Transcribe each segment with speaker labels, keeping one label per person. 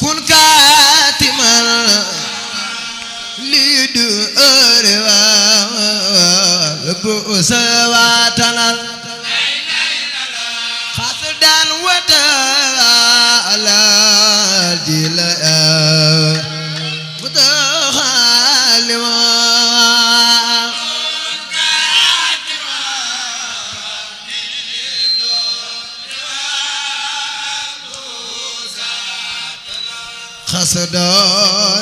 Speaker 1: kun kaatimal lii du ëre waa bu sa waatanal xas daan wata ala ji la bu taxalima xas daan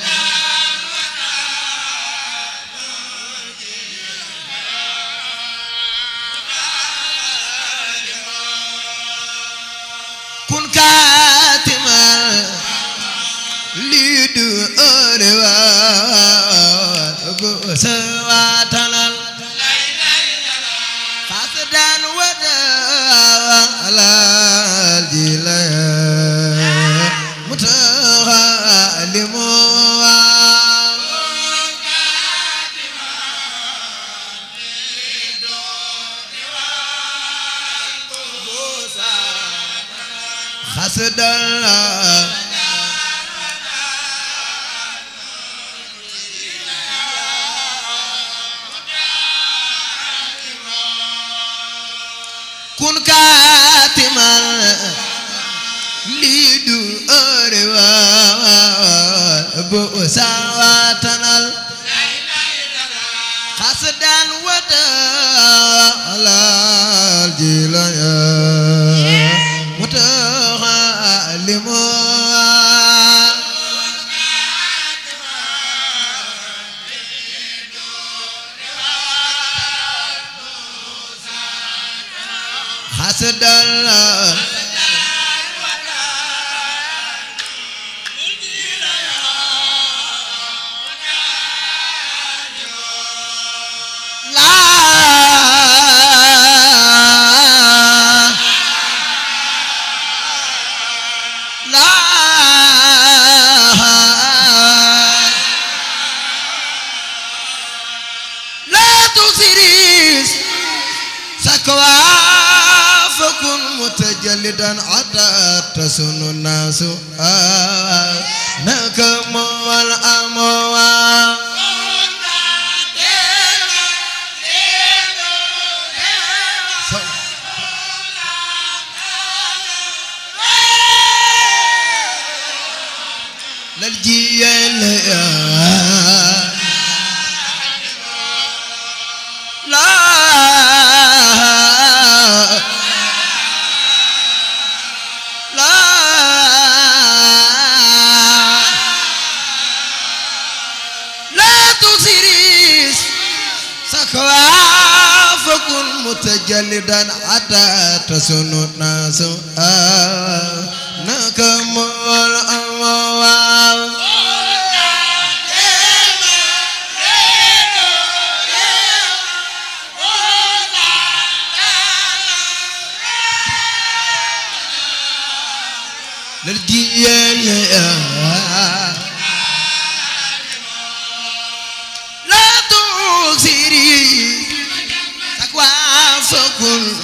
Speaker 1: kun kaatimal lii du ëre waa bu sa waatanal xas daan wata alal ji la mu taxalimu xas daan kun kaatimal lii du ëre waa bu sawaatanal xas daan wata alal ji la mu taxalimu xas daan la لا تسريس سكوا فكن متجلدا حتى تسن الناس نكم والأموال للجيل لا لا لا تسريس سكوا فكن متجلدا حتى تسن الناس نكم الأموال للجيل لا تغسري تقوى فكن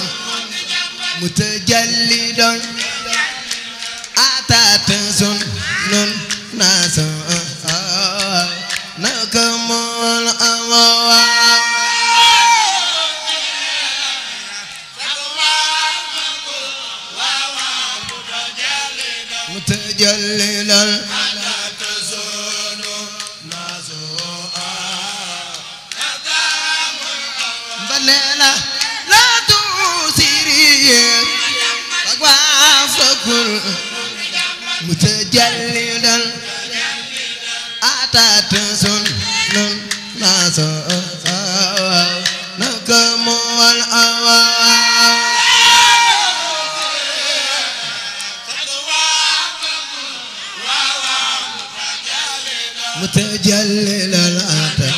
Speaker 1: متجلدا أتى تنسن ناس نكم الأموال متجللا بللا لا تسيري فكل متجللا أتى تنسن ناس نكم والأوان متجللا أتى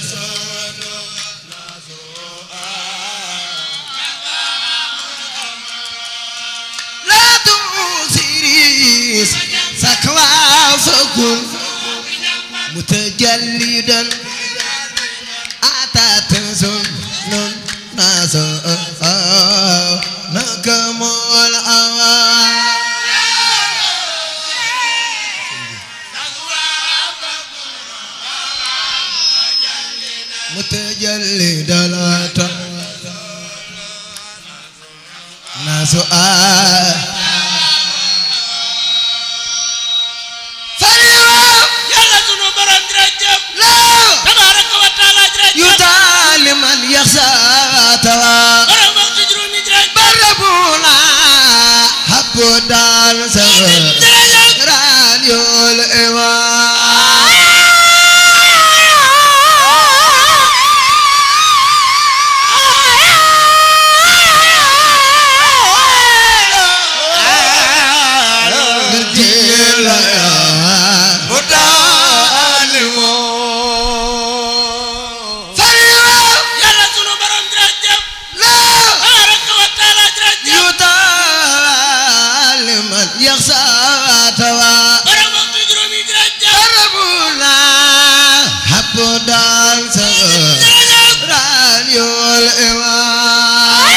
Speaker 1: لا تسيري سكوا فكل متجلدا أتى تنسن ناس نكم الأوان متجلي دلاتا ناس آه فريوا
Speaker 2: yàlla sunu borom jërëjëf
Speaker 1: لا
Speaker 2: tabaaraka wa taala jërëjëf
Speaker 1: يطال من يخشى توا
Speaker 2: borom waxtu juróomi jërëjëf
Speaker 1: بربونا حب دال سغر
Speaker 2: jërëjëf
Speaker 1: ران يول إيمان بالجيل يا فريوا
Speaker 2: yàlla sunu borom jërëjëf
Speaker 1: لا
Speaker 2: tabaaraka wa taala jërëjëf
Speaker 1: يطال من يخشى توا
Speaker 2: borom waxtu juróomi jërëjëf
Speaker 1: ربنا حب دال سغر
Speaker 2: jërëjëf
Speaker 1: ران يول إيمان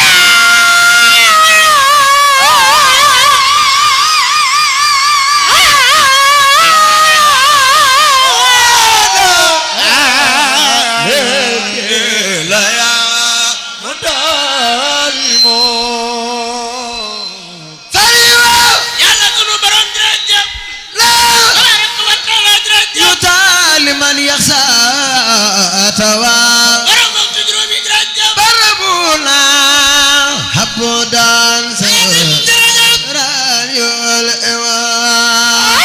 Speaker 1: فريوا
Speaker 2: yàlla sunu borom jërëjëf
Speaker 1: لا
Speaker 2: tabaaraka wa taala jërëjëf
Speaker 1: يطال من يخشى توا
Speaker 2: borom waxtu juróomi jërëjëf
Speaker 1: بربونا حب دال سغر
Speaker 2: jërëjëf
Speaker 1: ران يول إيمان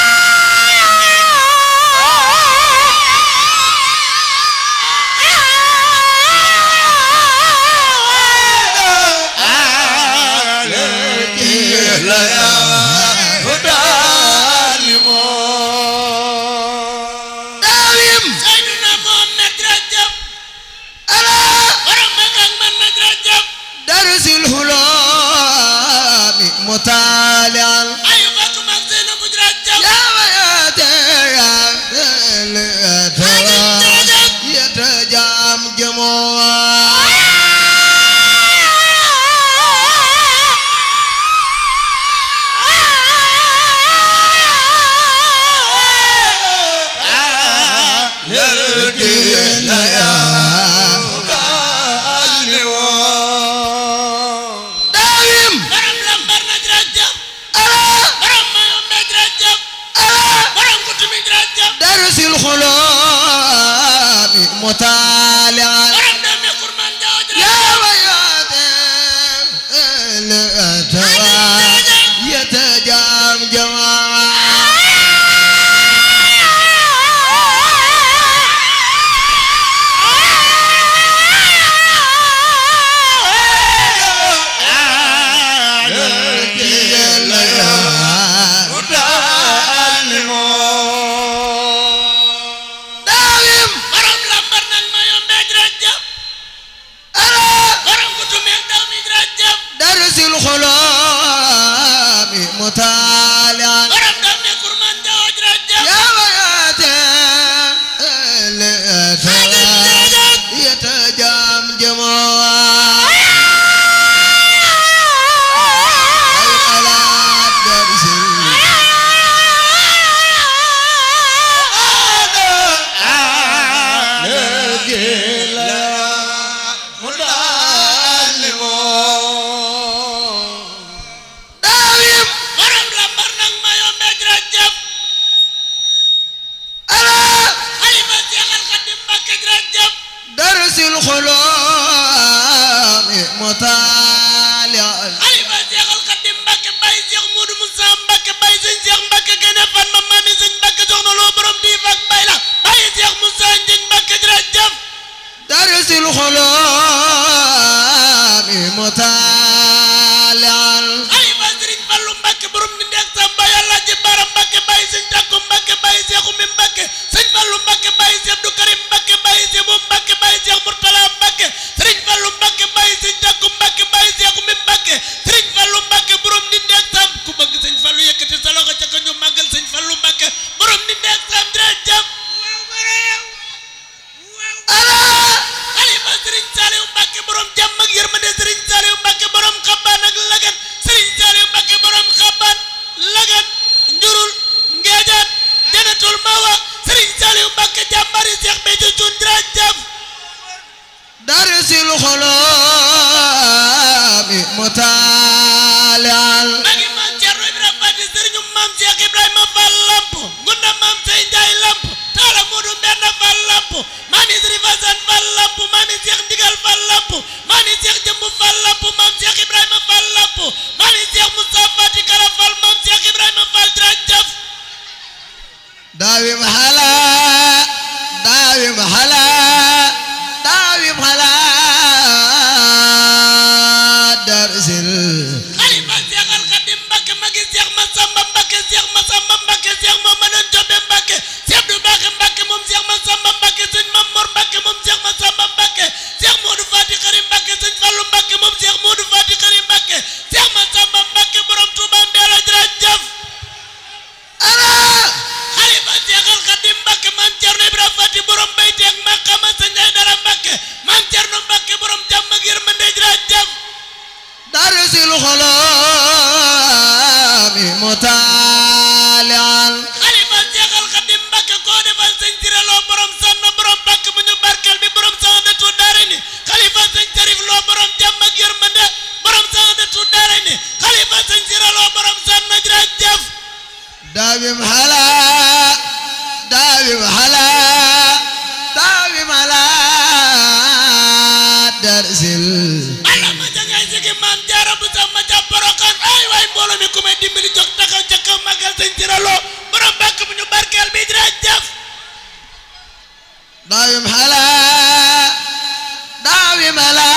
Speaker 1: داوم
Speaker 2: Seydina Muhammad jërëjëf
Speaker 1: على
Speaker 2: borom mag ak man na jërëjëf
Speaker 1: درس الهلام مطالعا
Speaker 2: ay Fatou mag Zeynabu jërëjëf
Speaker 1: يا وياتي يا ترى يتجام جموع داوم
Speaker 2: borom lambar na jërëjëf
Speaker 1: على
Speaker 2: borom Mayombe jërëjëf
Speaker 1: على
Speaker 2: borom Kutumi jërëjëf
Speaker 1: درس الخلام مطالعا
Speaker 2: borom Deme Kurman Jaw
Speaker 1: يا
Speaker 2: jërëjëf
Speaker 1: وياتي ترى يتجام جماعة داوم
Speaker 2: borom lambar nag Mayombe jërëjëf
Speaker 1: على
Speaker 2: borom Kutumi ak Dawmi jërëjëf
Speaker 1: درس الخلام مطالعا
Speaker 2: borom Deme Kurman Jaw jërëjëf
Speaker 1: يا وياتي ترى يتجام جماعة أي على درس داوم
Speaker 2: borom lambar nag Mayombe jërëjëf
Speaker 1: على
Speaker 2: xalifa Seexal Xadim Mbakke jërëjëf
Speaker 1: درس الخلام مطالعا
Speaker 2: xalifa Seexal Xadim Mbakke Baye Seex Moodu Musaa Mbakke Baye sëñ Seex Mbakke gën a fan ma maami sëñ Mbakke soxna loo borom diif ak bay la Baye Seex Musaa Njëñ Mbakke jërëjëf
Speaker 1: درس الخلام مطالعا
Speaker 2: xalifa Sëriñ Fallu Mbakke borom di ndeeg Samba yàlla ji bara Mbakke Baye sëñ Takku Mbakke Baye Seexu mi Mbakke sëñ Fallu Mbakke Baye Seex Abdu Karim Mbakke Baye Seex bu Mbakke Baye Seex Murtala Mbakke Sëriñ Fallu Mbakke Baye sëñ Takku Mbakke
Speaker 1: الخلام متالعا
Speaker 2: magi maam Cerno Ibrahima Fati sëriñu maam Cheikh Ibrahima Fall Lamp gunda maam Sey Njaay Lamp taala Moodu Mbenn Fall Lamp maami Sëriñ Fasan Fall Lamp maami Cheikh Ndigal Fall Lamp maami Cheikh Jëmb Fall Lamp maam Cheikh Ibrahima Fall Lamp maami Cheikh Moussa Fati Kala Fall maam Cheikh Ibrahima Fall jërëjëf
Speaker 1: داوم هلا داوم هلا داوم هلا درس
Speaker 2: xalifa Cheikh Al Khadim Mbacke magi Cheikh Massamba Mbacke Cheikh Massamba Mbacke Cheikh Mamadou Jobe Mbacke Cheikh Abdou Mbacke Mbacke moom Cheikh Massamba Mbacke sëñ Mamor Mbacke moom Cheikh Massamba Mbacke Cheikh Modou Fati Xari Mbacke sëñ Fallou Mbacke moom Cheikh Modou Fati Xari Mbacke Cheikh Massamba Mbacke borom Touba Mbella jërëjëf
Speaker 1: أنا
Speaker 2: xalifa Cheikh Al Khadim Mbacke maam Thierno Ibrahima Fati borom Bayti ak Makama sëñ Aydara Mbacke maam Thierno Mbacke borom jàmm ak yërmande jërëjëf
Speaker 1: درس الخلام متالعا
Speaker 2: xalifa jeexal xadim mbàkke koo defal sëñ Siré Lo borom sànn borom bàkk bu ñu barkeel bi borom saxandatu daare ni xalifa sëñ Sarif Lo borom jàmm ak yërmande borom saxandatu daare ni xalifa sëñ Siré Lo borom sànn jërëjëf
Speaker 1: داوم هلا داوم هلا داوم هلا درس
Speaker 2: bala ma jangay sigi maam jaara bu sax ma ca borokan ay waay mbooloo mi ku may dimbali jóg taxaw ca kaw màggal sëñ Siré Lo borom bàkk bu ñu barkeel bi jërëjëf
Speaker 1: داوم هلا داوم هلا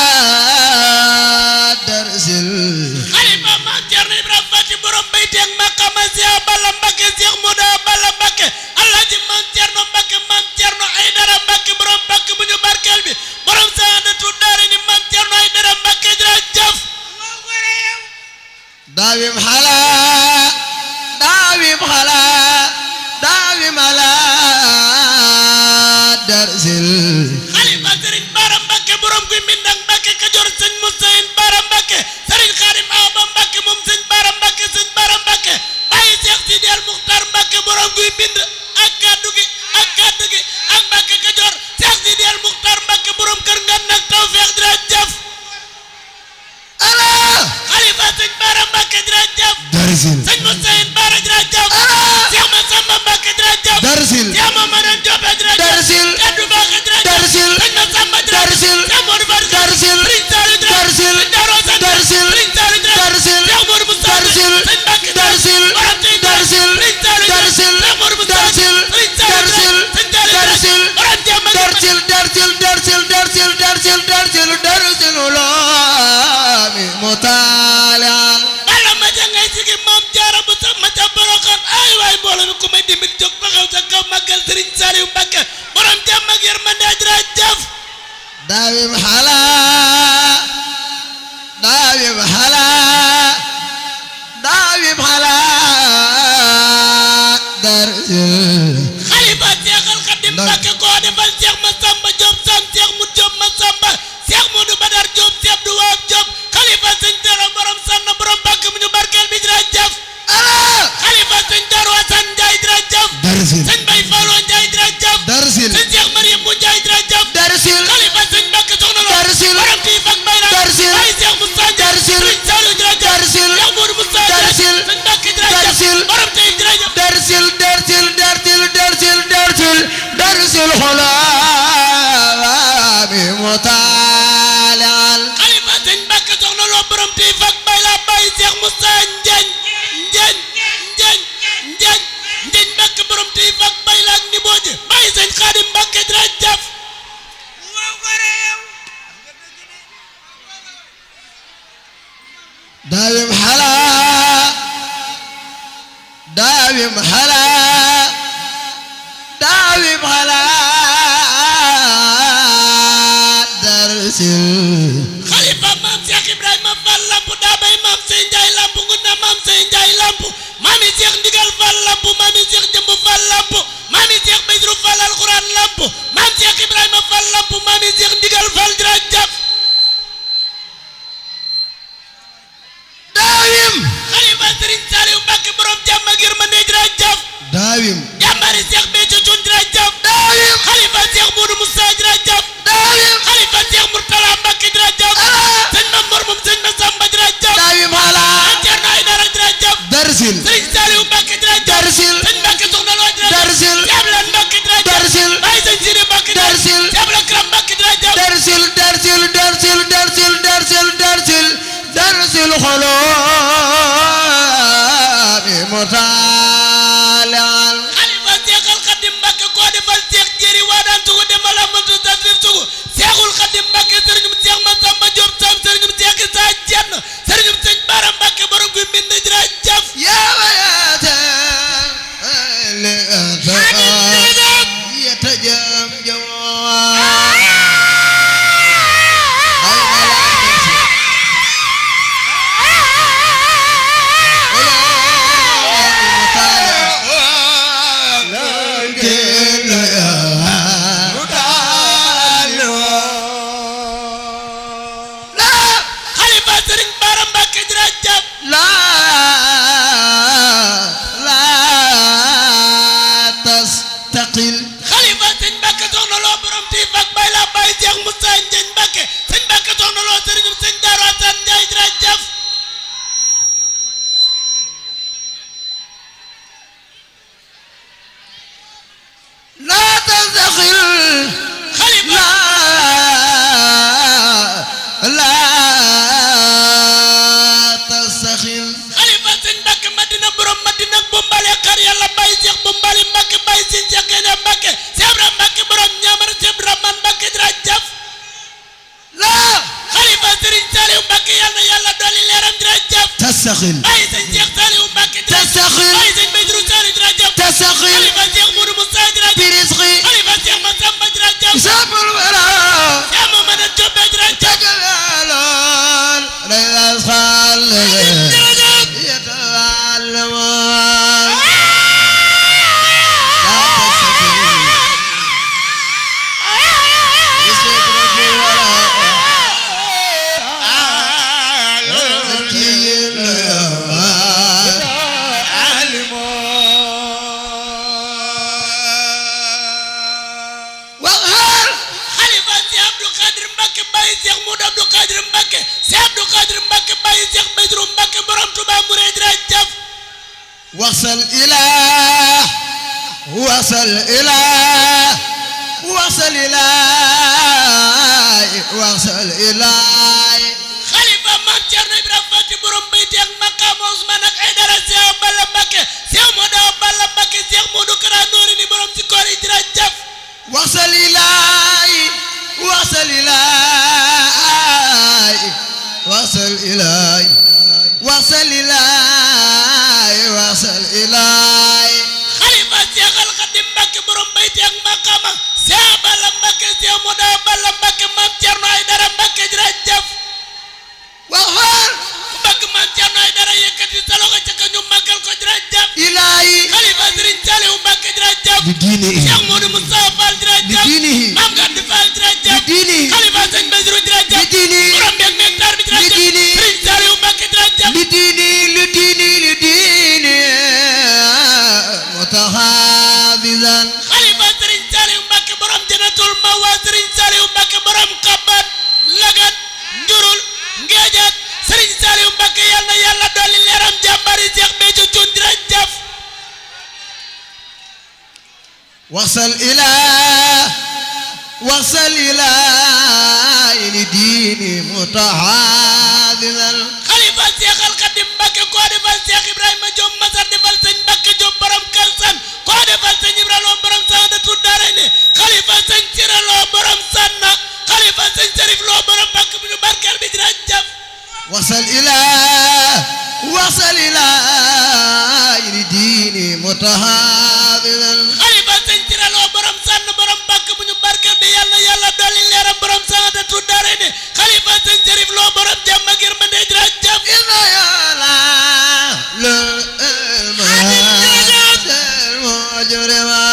Speaker 1: درس
Speaker 2: xalifa maam Cerno Ibrahima Fati borom bayti ak maqama Seex Balla Mbakke Seex Muda Balla Mbakke Alaaji maam Cerno Mbakke maam Cerno Aydara Mbakke borom Mbakke bu ñu barkeel bi borom saadatu daara ni maam Cerno Aydara Mbakke jërëjëf
Speaker 1: داوم هلا داوم هلا داوم هلا درس
Speaker 2: xalifa Sëriñ Bara Mbakke borom guy Mbindang Mbakke Kajoor sëñ Musayin Bara Mbakke Sëriñ Xaadim Awa Ba Mbakke moom sëñ Bara Mbakke sëñ Bara Mbakke bàyyi Seex Sidi El Muxtaar Mbakke borom guy mbind ak kaddu gi ak kaddu gi ak Mbakke Kajoor Seex Sidi El Muxtaar Mbakke borom kër ngan nag tawfeex jërëjëf
Speaker 1: أنا
Speaker 2: xalifa sëñ Bara Mbakke jërëjëf
Speaker 1: درس
Speaker 2: sëñ Musayin Bara jërëjëf Seex Masamba Mbakke jërëjëf
Speaker 1: درس
Speaker 2: Seex Mamadou Joobe jërëjëf
Speaker 1: Darsil.
Speaker 2: kaddu Mbakke jërëjëf
Speaker 1: Darsil.
Speaker 2: sëñ Masamba jërëjëf
Speaker 1: Darsil.
Speaker 2: Seex Modou Fari
Speaker 1: Darsil.
Speaker 2: Sëriñ Saliou jërëjëf
Speaker 1: Darsil.
Speaker 2: sëñ Darou Assane
Speaker 1: Darsil.
Speaker 2: Sëriñ Saliou jërëjëf
Speaker 1: Darsil.
Speaker 2: Seex Modou Moussa
Speaker 1: Darsil.
Speaker 2: sëñ Mbakke
Speaker 1: Darsil.
Speaker 2: borom tey
Speaker 1: Darsil.
Speaker 2: Sëriñ Saliou
Speaker 1: Darsil.
Speaker 2: Seex Modou Moussa
Speaker 1: Darsil.
Speaker 2: Sëriñ Saliou
Speaker 1: Darsil.
Speaker 2: sëñ Saliou
Speaker 1: Darsil.
Speaker 2: borom jàmm ak
Speaker 1: درسل درسل درسل درسل درسل درسل درسل الغلام مطالعا
Speaker 2: bala ma jangay sigi maam jaara bu sax ma ca boroxaan ay waay mbooloo mi ku may dimbali jóg taxaw sa kaw màggal Sëriñ Saliou Mbakke borom jàmm ak yërmande jërëjëf
Speaker 1: داوم حلا داوم حلا داوم حلا درسل
Speaker 2: xalifa seexal xadim
Speaker 1: Ndax-
Speaker 2: Mbakke koo defal seex Masamba Diop sam seex mu Diop Masamba seex Mudu Badar Diop seex Abdu Waab Diop xalifa sëñ Dero borom sanna borom Mbakke mu ñu barkeel bi jërëjëf
Speaker 1: أنا
Speaker 2: xalifa sëñ Daru Asan Njaay jërëjëf
Speaker 1: درسل
Speaker 2: sëñ Bay Falloo Njaay jërëjëf
Speaker 1: درسل
Speaker 2: sëñ seex Mariam bu Njaay jërëjëf
Speaker 1: درسل
Speaker 2: xalifa sëñ Mbakke soxna Lo
Speaker 1: Darsil.
Speaker 2: borom tii fak bay na
Speaker 1: Darsil.
Speaker 2: ay seex Moussa Njaay
Speaker 1: Darsil.
Speaker 2: sëñ Saliou jërëjëf
Speaker 1: Darsil.
Speaker 2: seex Mudu Moussa Njaay
Speaker 1: Darsil.
Speaker 2: sëñ Mbakke jërëjëf
Speaker 1: Darsil.
Speaker 2: borom tey jërëjëf
Speaker 1: درسل درسل درسل درسل درسل درسل الغلام مطالعا
Speaker 2: xalifa sëñ Mbàkke soxna loo borom tey fak bay la bàyyi Seex Musa Njeeñ Njeeñ Njeeñ Njeeñ Njeeñ Mbàkke borom tey fak bay la ak ni booje bàyyi sëñ Xaadim Mbàkke jërëjëf
Speaker 1: داوم حلا داوم حلا داوم حلا درسل
Speaker 2: xalifa maam Seex Ibrahima Fall lamp daa bay maam Sey Njaay lamp ngunda maam Sey Njaay lamp maami Seex Ndigal Fall lamp maami Seex Jëmb Fall lamp maami Seex Badru Fall alxuraan lamp maam Seex Ibrahima Fall lamp maami Seex Ndigal Fall jërëjëf
Speaker 1: داوم
Speaker 2: xalifa Sëriñ Saliou Mbàkke borom jàmm ak yërmande jërëjëf
Speaker 1: داوم
Speaker 2: jàmbaari Seex Béthio Thioune jërëjëf
Speaker 1: داوم
Speaker 2: xalifa Seex Modou Moussa jërëjëf
Speaker 1: داوم
Speaker 2: xalifa Seex Murtala
Speaker 1: يتجمجم
Speaker 2: xalifa sëriñ Bara Mbacke jërëjëf
Speaker 1: لا لا تستقل
Speaker 2: xalifa sëñ Mbacke soxna loo borom tiif ak bay la bay Cheikh Moussa Ndiagne Mbacke sëñ Mbacke soxna loo sëriñum sëñ Darou Assane Ndiaye jërëjëf
Speaker 1: لا تستقل
Speaker 2: xalifa
Speaker 1: لا لا تستقل
Speaker 2: xalifa sëñ Mbacke Madina borom Madina bumbale xar yàlla bay Cheikh bumbali Mbacke bay sëñ Cheikh Gueye Mbacke Cheikh Ibrahima Mbacke borom ñaamar Cheikh Rahman Mbacke jërëjëf
Speaker 1: لا
Speaker 2: xalifa sëriñ Saliou Mbacke yàlla na yàlla dolli leeram jërëjëf
Speaker 1: تستقل
Speaker 2: bay sëñ Cheikh Saliou Mbacke jërëjëf
Speaker 1: تستقل
Speaker 2: bay sëñ Baydru Saliou jërëjëf
Speaker 1: تستقل
Speaker 2: xalifa Cheikh Moudou Moussa jërëjëf
Speaker 1: برزقي
Speaker 2: xalifa Cheikh Massamba jërëjëf
Speaker 1: حساب الوراء
Speaker 2: Cheikh Mamadou Diop jërëjëf
Speaker 1: تجلال لا يصال
Speaker 2: jërëjëf
Speaker 1: يتعلم لا تستقل يستدرك الوراء يبكي الوراء وغار
Speaker 2: xalifa Cheikh Abdou Khadir Mbacke Baye Cheikh Moudou Abdou Khadir Mbacke Cheikh Abdou Khadir Mbacke Baye Cheikh Baydru Mbacke borom Touba Mouride jërëjëf
Speaker 1: وصل إلى وصل إلى وصل إلى وصل إلى
Speaker 2: xalifa Mame Thierno Ibrahima Fati borom Bayti ak Makam Ousmane ak Aïdara Cheikh Balla Mbacke Cheikh Modou Balla Mbacke Cheikh Modou Kara Nouri ni borom ci koor yi jërëjëf
Speaker 1: وصل إلى وصل إلى وصل إلى وصل إلى وصل إلى
Speaker 2: xalifa Cheikh Al Khadim Mbacke borom Bayti ak Makama Cheikh Balla Mbacke Cheikh Modou Balla Mbacke Mame Thierno Aïdara Mbacke jërëjëf
Speaker 1: وغار
Speaker 2: ku bëgg Mame Thierno Aïdara yëkkati sa loxo ca ka ñu màggal ko jërëjëf
Speaker 1: إلهي
Speaker 2: xalifa Serigne Saliou Mbacke jërëjëf
Speaker 1: بدينه
Speaker 2: Cheikh Modou Moustapha Fall jërëjëf
Speaker 1: بدينه
Speaker 2: Mame Gandi Fall jërëjëf
Speaker 1: بدينه
Speaker 2: xalifa Sëñ Bassirou jërëjëf
Speaker 1: بدينه
Speaker 2: borom beeg meeg taar bi jërëjëf
Speaker 1: بدينه
Speaker 2: Serigne Saliou Mbacke jërëjëf
Speaker 1: لديني لديني لديني متحافظا
Speaker 2: xalifa Serigne Saliou Mbacke borom Jannatul Mawa Serigne Saliou Mbacke borom Xaban Lagat Njurul Ngeejat Serigne Saliou Mbacke yal na yàlla dolli leeram jàmbari Cheikh Béthio Thioune jërëjëf
Speaker 1: وصل إلى وصل إلى لديني متحافظا
Speaker 2: xalifa Cheikh Al Khadim Mbacke koo defal Cheikh Ibrahima Diop Masar defal sëñ Mbacke Diop borom Kalsan koo defal sëñ Ibrahima borom Saadatu Daarayni xalifa sëñ Sira Lo borom Sanna xalifa sëñ Serif Lo borom Mbacke bu ñu barkeel bi jërëjëf
Speaker 1: وصل إلى وصل إلى لديني متحافظا
Speaker 2: xalifa sëñ Sira Lo borom Sann borom Mbacke bu ñu barkeel bi yàlla yàlla dolli leeram borom Saadatu Daarayni xalifa sëñ Serif Lo borom jàmm ak yërmande jërëjëf
Speaker 1: إذا يلا للمهات المجرمة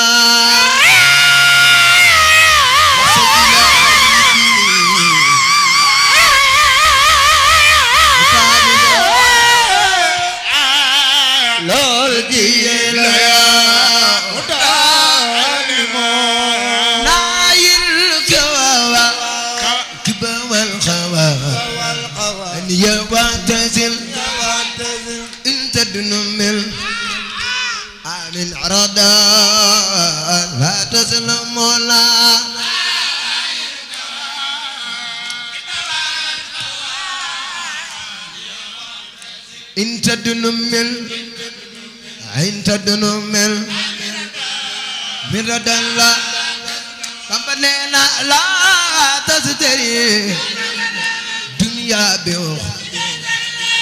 Speaker 1: وصل إلى لديني متحافظا لول دين نايل كواوا كبا والخوا أن يواتزل انت دنمل من عرضا لا تسلم ولا انت دنمل انت دنمل مردا لا كمبنينا لا تستري دنيا بيوخ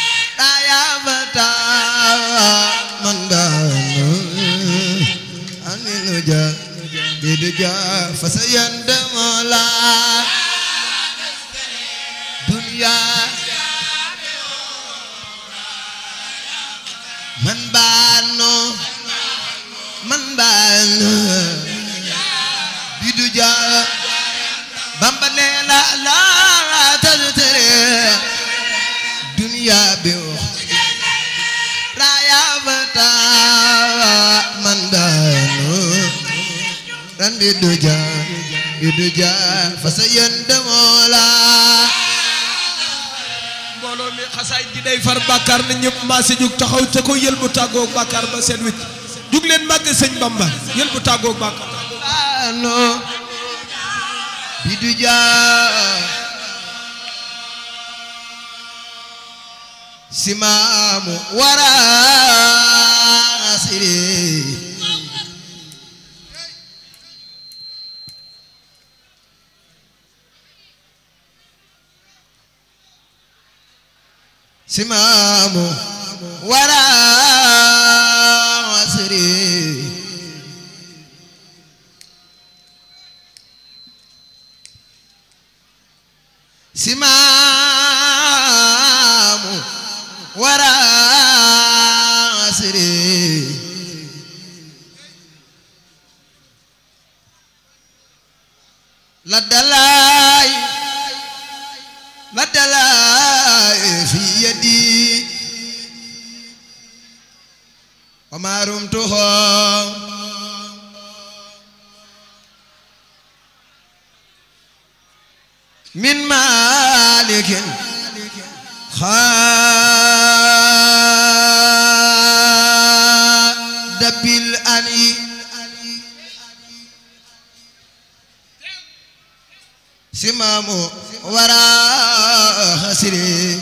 Speaker 1: لا يا متى من دان nuja biduja fasayandam la dunya man baano man baano biduja bamba nee la la taztere dunya bi raya bata man baano ran biduja biduja fasayandam la
Speaker 3: mbooloo mi xasaay gi day far bàkkaar na ñëpp maa si jug taxaw te ko yël bu tàggoog bàkkaar ba seen wicc jug leen màgg sëñ Bamba yël bu tàggoog bàkkaar
Speaker 1: ano biduja simamu wara siri simamu wara siri simaamu wara asiri la dalay la dalay fi yadi wa ma rumtuhu min malikin xaadabil ani simamu wara hasiri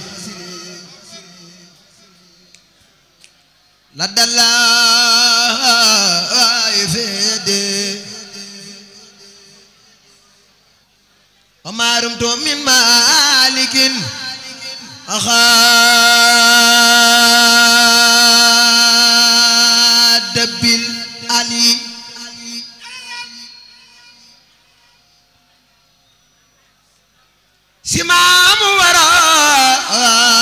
Speaker 1: la dalay fede وما رمت من مالك أخاد بالأني سمام وراء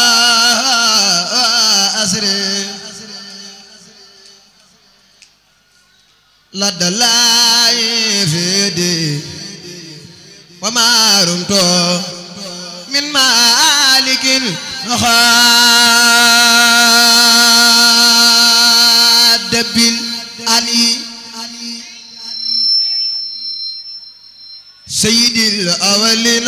Speaker 1: أسر لدى لا يفيدي وما رمت من مالك خاد بالأني سيد الأولين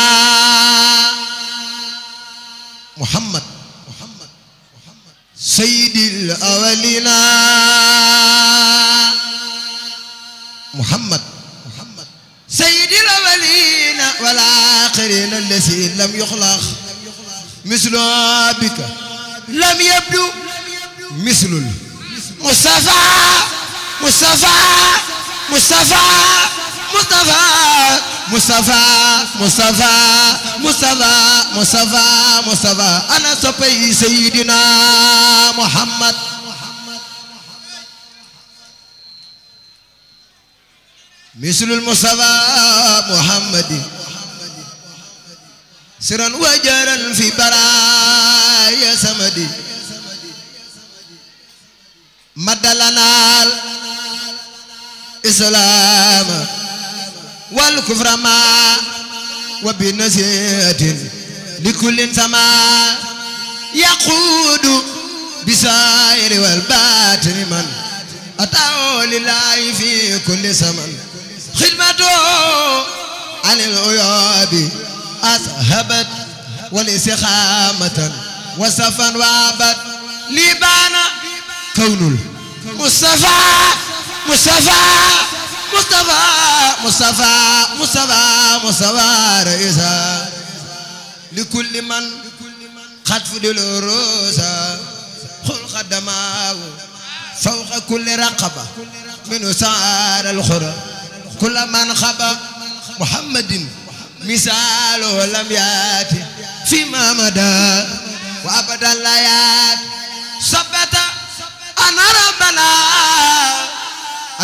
Speaker 1: محمد محمد سيد الأولين محمد محمد سيد الأولين والآخرين الذي لم يخلق مثل بك لم يبدو مثل المصطفى مصطفى مصطفى مصطفى مصطفى مصطفى مصطفى مصطفى مصطفى أنا صبي سيدنا محمد مثل المصطفى محمد سرا وجرا في برايا سمدي مد لنا الإسلام والكفر ما وبنزية لكل سما يقود بسائر والباطن من أتاه لله في كل زمن خدمته عن العيوب أذهبت والاستقامة وصفا وعبد لبان كون المصطفى مصطفى مصطفى مصطفى مصطفى مصطفى رئيسا لكل من قد فضل الروسا خل خدماه فوق كل رقبة من سعر الخرى كل من خبى محمد مثاله لم ياتي فيما مدى وابدا لا يات ثبت ان ربنا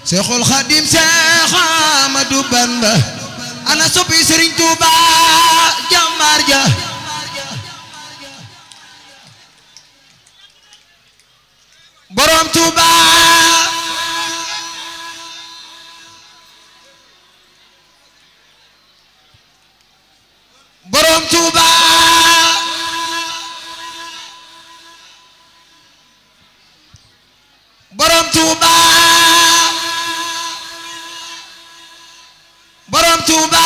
Speaker 1: Seexul Xadim Seex Ahmadu Bamba ana soppi Sëriñ Tuuba jàmbaar ja borom Tuuba borom Tuuba borom Tuuba borom Tuuba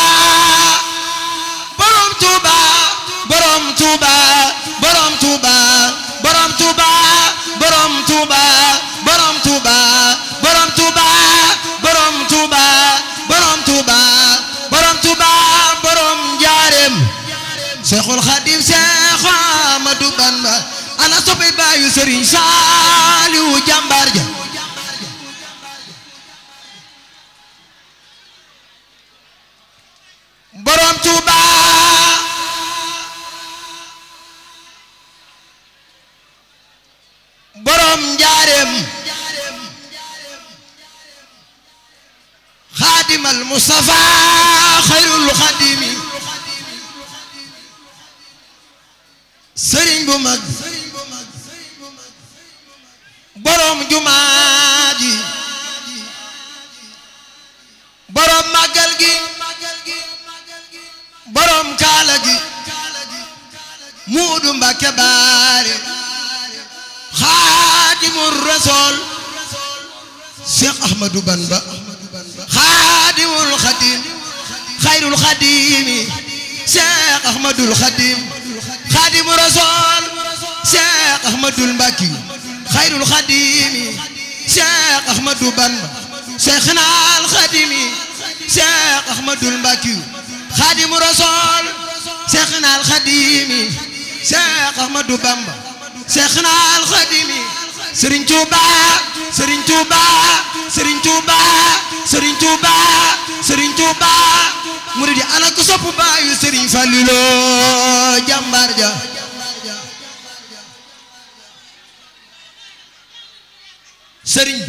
Speaker 1: borom Tuuba borom Tuuba borom Tuuba borom Tuuba borom Tuuba borom Tuuba borom Tuuba borom Tuuba borom Tuuba borom Tuuba borom Njaareem Seexul Xadim Seex Ahmadu Bamba ana soppe baayu Sëriñ Saaliwu jàmbaar ja borom Tuuba borom Njaareem xaadimal Mustafa xayrul xaadimi sëriñ bu mag borom jumaa ji borom màggal gi borom kaala gi muudu Mbàkke baare xaadimul rasool Cheikh Ahmadou Bamba xaadimul xadim xayrul xadimi Cheikh Ahmadul xadim xaadimul rasool Cheikh Ahmadul Mbàkki xayrul xadimi Cheikh Ahmadou Bamba Cheikhna al xadimi Cheikh Ahmadul Mbàkki xaadimu rasool Cheikhna al xadimi Cheikh Ahmadou Bamba Cheikhna al xadimi Serigne Touba Serigne Touba Serigne Touba Serigne Touba Serigne Touba murid yi ana ko sopp baayu Serigne Fallilo jàmbaar ja Serigne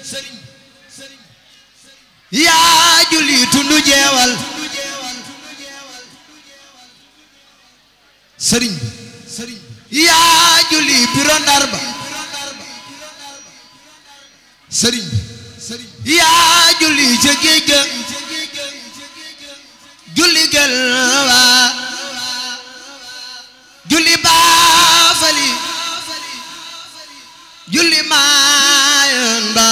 Speaker 1: yaa julli tundu jeewal Serigne yaa julli biro Ndar ba Serigne yaa julli ca géej ga julli gël waa julli baafali julli maayoon ba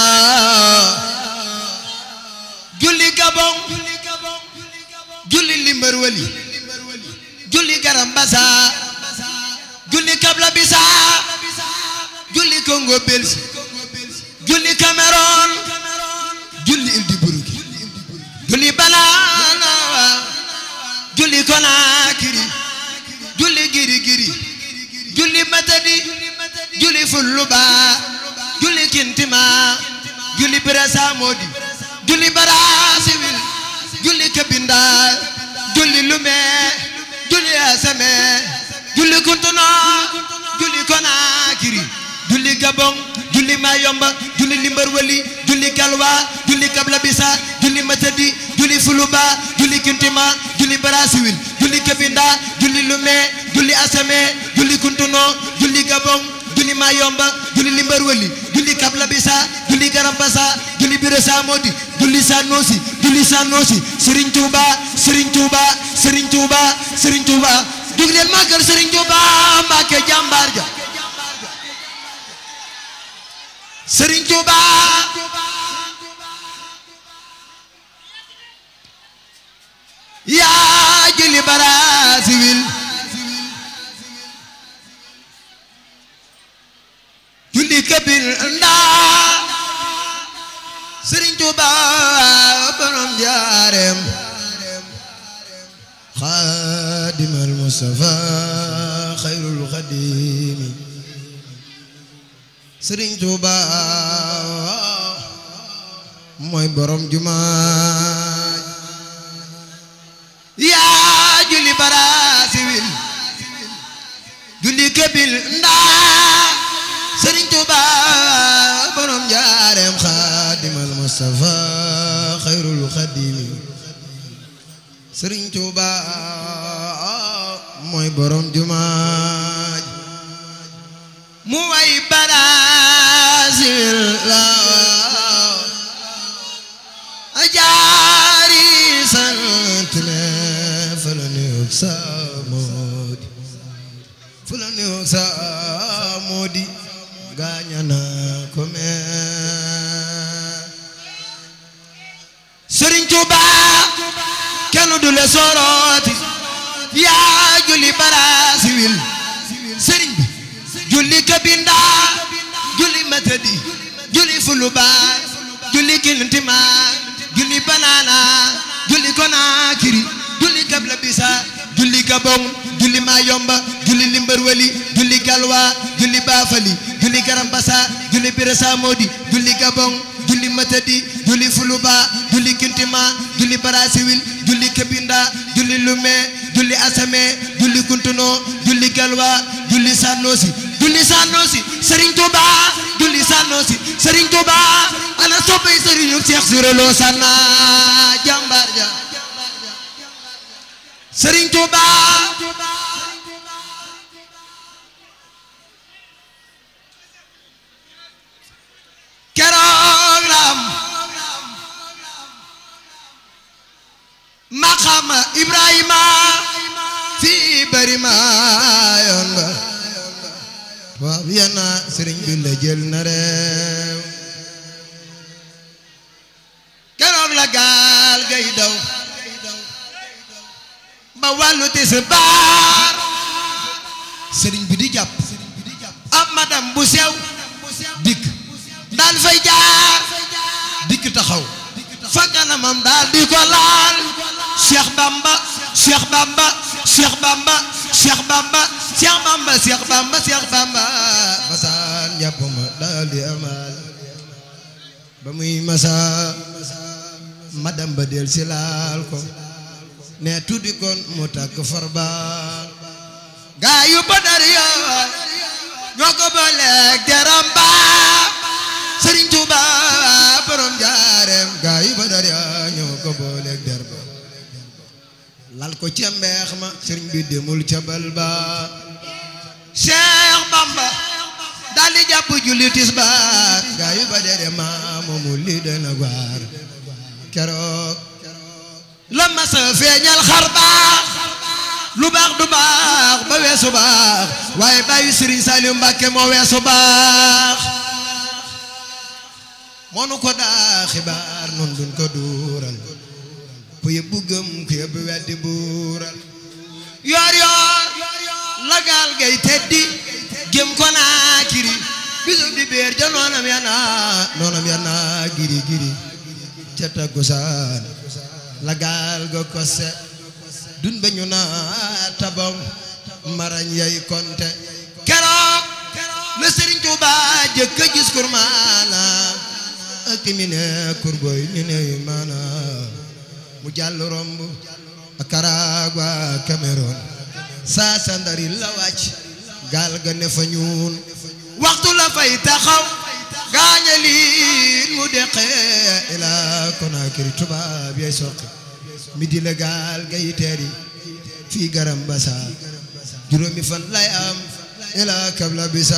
Speaker 1: julli gabon julli limbar wali julli garam basa julli kabla bisa julli Congo Belsi julli Cameroon julli Île du Burundi julli Banana julli Conakry julli Giri Giri julli Matadi julli Fulluba julli Kintima julli Birasa Modi julli Brazzaville julli Kabinda julli Lomé julli Assamé julli Kuntuna julli Conakry julli Gabon julli Mayomba julli Limbarwali julli Galwa julli Kabla Bisa julli Matadi julli Fuluba julli Kintima julli Brazzaville julli Kabinda julli Lomé julli Assamé julli Kuntuno julli Gabon julli Mayomba julli Limbarwali julli Kabla Bisa julli Garambasa julli Birasa Modi julli Sanosi julli Sanosi Serigne Touba Serigne Touba Serigne Touba Serigne Touba dug leen màggal Serigne Touba Mbàkke jàmbaar ja Serigne Touba yaa julli Brazzaville julli Kabinda Serigne Touba borom Njaareem xaadimal Mustafa xayrul xadimi Serigne Touba mooy borom jumaa yaa julli Brazzaville julli Kabinda Serigne Touba borom Njaareem xaadimal Mustafa Mustafa xayrul xadimi Sëriñ Tuuba mooy borom jumaa ji mu way barasil la ajaari sant ne fa la nuyoog sa moodi fa la nuyoog sa moodi gaañana ko mee Sëriñ Tuuba kenn du le sorooti yaa julli baraasi wil sëriñ bi julli kabinda julli matadi julli fuluba julli kintima julli banana julli konakiri julli kabla bisa julli gabon julli mayomba julli limbarwali julli galwa julli bafali julli garambasa julli birasa modi julli gabon julli matadi julli fuluba julli kintima julli barasiwil julli kabinda julli lume julli asame julli kuntuno julli galwa julli sanosi julli sanosi Serigne Touba julli sanosi Serigne Touba ana soppay Serigne Cheikh Sirolo sanna jambar ja Serigne Touba keroog ram maqama Ibrahima fii bari ma yoon ba waaw yana sëriñ bi la jël na réew keroog la gaal gay daw ba wàllu tisbaar sëriñ bi di jàpp ab madam bu sew dikk daal fay jaar dikk taxaw fa kanamam daal di ko laal Cheikh Bamba Cheikh Bamba Cheikh Bamba Cheikh Bamba Cheikh Bamba Cheikh Bamba Cheikh Bamba masaan jàpp ma daal di amal ba muy masa madam ba del si laal ko ne tuddi kon mu takk farbaal gaa yu badar yo ñoo ko booleeg jaram ba Sëriñ Tuuba borom jaareem gaa yu badar yo ñoo ko booleeg der ba lal ko ca mbeex ma sëriñ bi demul ca bal ba Cheikh Bamba daal di jàpp julli tisbaar gaa yu badar yo ma moomu li dana gwaar keroog la masa feeñal xar baax lu baax du baax ba weesu baax waaye bàyyi Sëriñ Saliou Mbàkke moo weesu baax moo nu ko daa xibaar nun duñ ko duural ku yëbbu gëm ku yëbbu weddi buural yoor yoor la gaal gay teddi gëm ko naa kiri bisu di béer ja noonam ya naa noonam ya naa giri giri ca takkusaan la gaal ga kose dun ba ñu naa tabam marañ yay konte keroog la Sëriñ Tuuba jëkk a gis kurmaana ak mi ne kurgoy mi ne maana mu jàll romb Nicaragua Cameroun saa sandari la wàcc gaal ga ne fa ñuun waxtu la fay taxaw gaañaliin mu deqee ila Conakry tubaab yay soqi mi di la gaal gay teeri fii garam basa juróomi fan lay am ila kabla bisa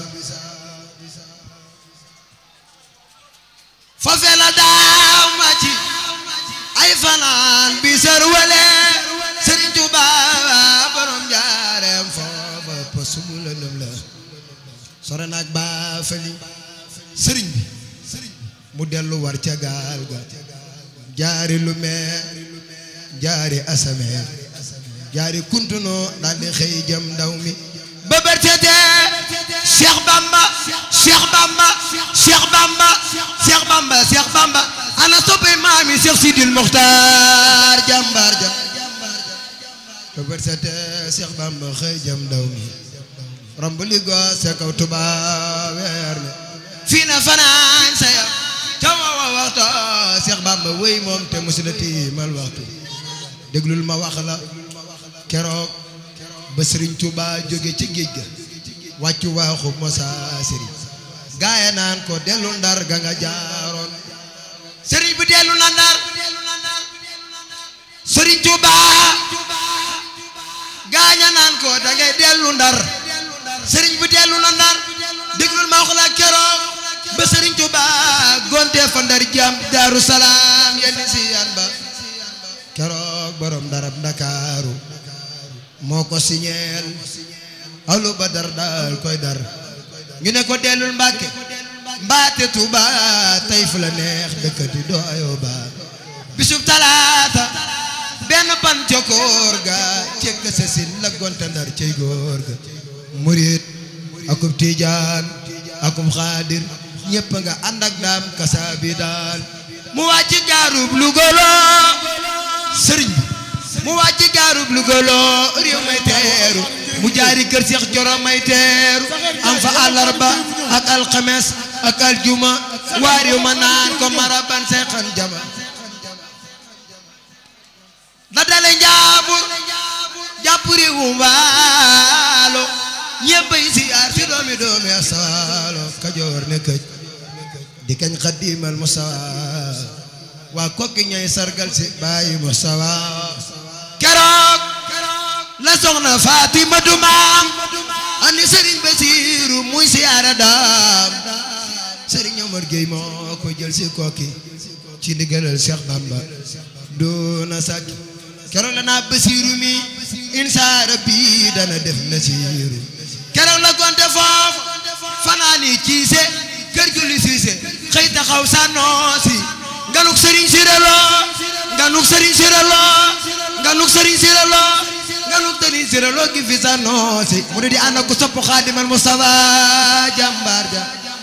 Speaker 1: fafe la daaw ma ci ay fanaan bi sër wale Sëriñ Tuuba borom jaareem foofa posu mu lëndëm la sore naag baa fali sëriñ bi mu dellu war ca gaal ga jaari lu meer jaari asame jaari kuntuno daldi xëy jëm ndaw mi ba bërtete Cheikh Bamba Cheikh Bamba Cheikh Bamba Cheikh Bamba Cheikh Bamba ana soppe maami Cheikh Sidil Mokhtar jàmbaar ja ba bërtete Cheikh Bamba xëy jëm ndaw mi romb li go se kaw tuba weer mi fii na fanaan sa ya ca wawa waxto Cheikh Bamba wéy moom te musula tiimal waxtu déglul ma wax la keroog ba Sëriñ Tuuba jóge ci géej ga wàccu waaxu Moussa Sëriñ gaaya naan ko dellu ndar ga nga jaaroon ko da ngay dellu ndar sëriñ bi dellu na ndar déglul ma wax la keroog ba sëriñ Tuuba gonte fa ndar jam daaru salaam yenn si yan ba keroog borom darab ndakaaru moo ko siñeel alu ba dar daal koy dar ñu ne ko dellul mbàkke mbaate Tuuba tey fu la neex dëkkati doo ayoo ba bisub talaata benn pan cokoor ga cekk sa sin la gonte ndar cey góor ga murit akub tiijaan akub xaadir ñépp nga ànd ak daam kasa bi daal mu wàcc gaarub lugoloo sëriñ bi mu wàcc gaarub lugoloo réew may teeru mu jaari kër Seex Coro may teeru am fa àllarba ak alxames ak aljuma waa réew ma naan ko maraban seexan jama la dale njaabur jàpp réewu mbaalo ñéppay siyaar si doomi doomi asaalo kajoor ne këj di kañ xaddiimal musawa waa kokki ñay sargal si bàyyi musawa keroog la soxna Fatima du maam ani sëriñ Basiiru muy siyaara daam sëriñ Omar Géey moo ko jël si kokki ci ndigalal Cheikh Bamba doona sàkki keroog la naa Basiiru mi insa rabbi dana def nasiiru keroog la gonte foofu fanaani ciise kër julli siise xëy taxaw sànnoosi nganuk sëriñ siraloo nganuk sëriñ siraloo nganuk sëriñ siraloo nganuk sëriñ siraloo gi fi sànnoosi mu ne di ànd ak ku sopp xaadimal Mustafa jàmbaar ja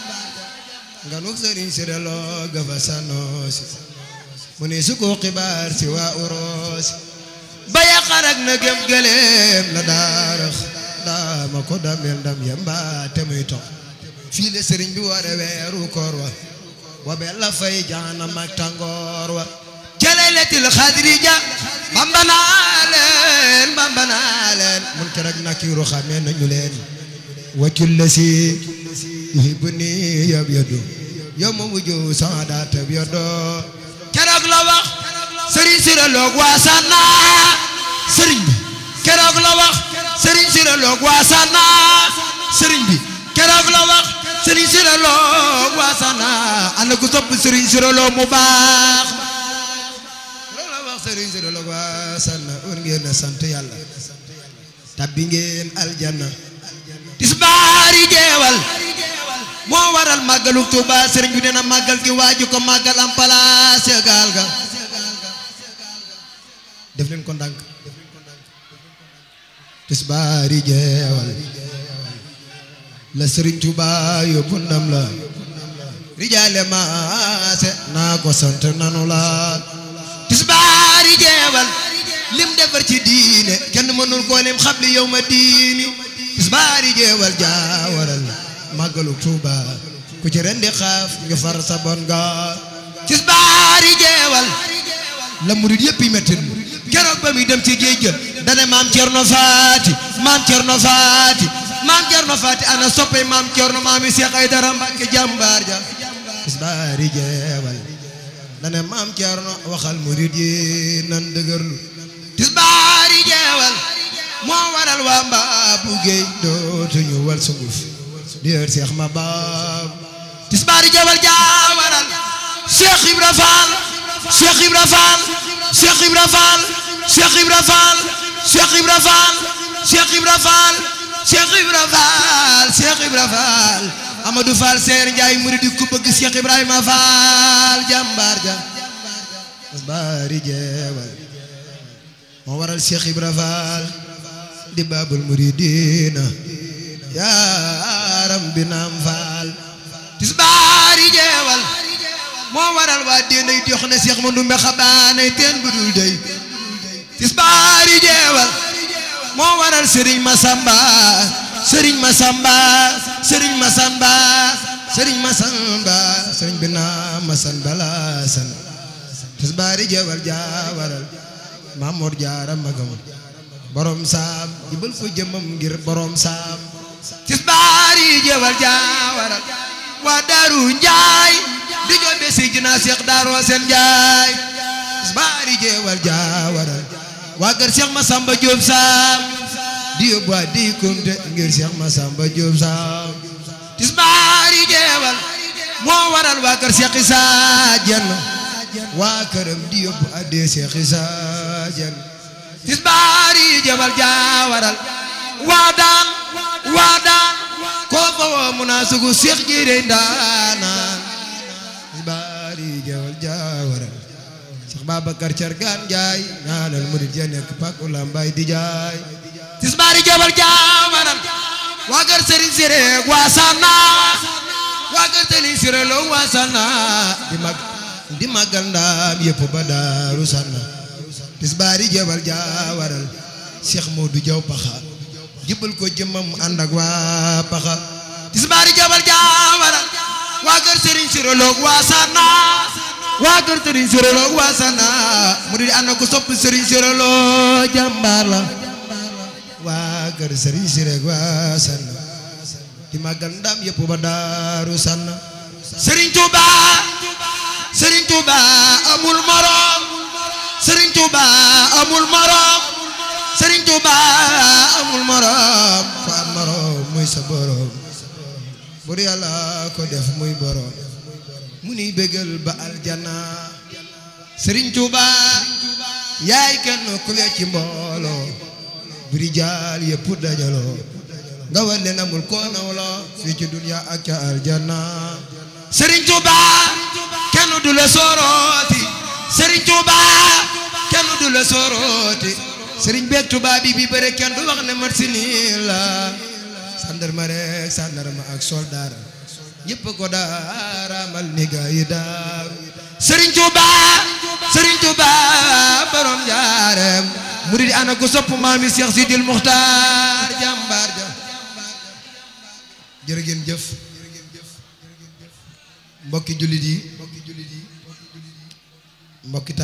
Speaker 1: nganuk sëriñ siraloo ga fa sànnoosi mu ne su ko xibaar si waa uroosi ba yaqar ak na gëm gëleem la daarax daama ko damel ndam yamba te muy tox fii le sëriñ bi ware weeru koor wa wa bella fay jaanam ak tàngoor wa jële letil xadrija bamba naa leen bamba naa leen mun kerek nakiru xamee nañu leen waccul la si yuhibbu ni yab yadu yow ma mujju saada tab yado keroog la wax sëriñ siraloog waa sanna sëriñ bi keroog la wax sëriñ siraloog waa sanna sëriñ bi keroog la wax sëriñ siraloog waa sanna ana ku topp sëriñ siraloog mu baax keroog la wax sëriñ siraloog waa sanna war ngeen a sant yàlla tabbi ngeen aljanna tisbaari jeewal moo waral màggalu Tuuba sëriñ bi nee na màggal gi waaju ko màggal am palaas gaal ga def leen ko ndànk tisbaari jeewal la sëriñ Tuuba yóbbu ndam la rijaale maase naa ko sant nanu la tisbaari jeewal lim defar ci diine kenn mënul koo lim xabli yow ma diini tisbaari jeewal jaawaral màggalu Tuuba ku ci rendi xaaf ñu far sa bon ga tisbaari jeewal la murid yëpp yi mettin keroog ba muy dem ci géej ga dane maam Cerno Faati maam Cerno Faati maam Cerno Faati ana soppe maam Cerno maami Seex Aydara Mbàkke jàmbaar ja tisbaari jeewal dane maam Cerno waxal murid yi nan dëgërlu tisbaari jeewal moo waral waa mbaa bu géej dootuñu wal sunguf dier Seex ma baab tisbaari jeewal jaa waral Seex Ibra Faal Seex Ibra Faal Seex Ibra Faal Seex Ibra Faal Seex Ibra Faal Seex Ibra Faal Seex Ibra Faal Seex Ibra Faal Amadou Faal Seer Njaay murid ku bëgg Seex Ibrahima Faal jàmbaar ja tisbaari jeewal moo waral Seex Ibra Faal di baabul muridiina yaaram bi naam faal tisbaari jeewal moo waral waa déenay jox na Seex ma ndumbe xabaanay teen bu dul dey tisbaari jeewal moo waral Sëriñ Masamba Sëriñ Masamba Sëriñ Masamba Sëriñ Masamba Sëriñ bi naam Masamba laasan tisbaari jeewal jaa waral Mamoor Jaara magam borom saam jibal ko jëmam ngir borom saam tisbaari jeewal jaawaral waa daaru njaay di joobe si jina seex daaroo seen njaay tisbaari jeewal jaawaral waa kër seex masamba jóob saam di yóbbu di kumte ngir Cheikh Massamba Diop Sam tisbaar yi jeewal moo waral waa kër Cheikh Issa Diène waa këram di yóbbu addi Cheikh Issa Diène tisbaar yi jeewal jaa waral waa daan waa daan koo fa woo mu naa sugu Cheikh jiire ndaanaan tisbaar yi jeewal jaa waral Cheikh Babacar Cargaan Njaay ñaanal murid ya nekk pak ulambay di jaay tisbaar yi jeewal jaa waral waa kër Serigne Siré waa Sana waa kër Serigne Siré Lo waa Sana di mag di magal ndaam yëpp ba daaru Sana tisbaar yi jeewal jaa waral Cheikh Modou Diaw Paxa jibal ko jëmmam ànd ak waa Paxa tisbaar yi jeewal jaa waral waa kër Serigne Siré Lo waa Sana waa kër Serigne Siré Lo waa Sana mu di ànd ko sopp Serigne Siré Lo jàmbaar la waa kër Serigne Siré waa Sana di magal ndam yëpp ba daaru Sana Serigne Touba Serigne Touba amul morom Serigne Touba amul morom Serigne Touba amul morom fa am morom muy sa borom bur yàlla ko def muy borom mu ni bégal ba aljana Serigne Touba yaay kenn ku we ci mbooloo buri jaal yëpp dajaloo nga war leen amul koo nawloo fii ci dunya ak ca aljana Serigne Touba kenn du la sorooti Serigne Touba kenn du la sorooti Serigne beeg Touba bi bi bëre kenn du wax ne mat si nii la sandarma rek sandarma ak soldar ñëpp ko daaramal ni gaa yi daar Serigne Touba Serigne Touba borom jaareem murid ana ko sopp maami Cheikh Sidil Muxtaar jàmbaar ja jërë ngeen jëf mbokki jullit yi mbokki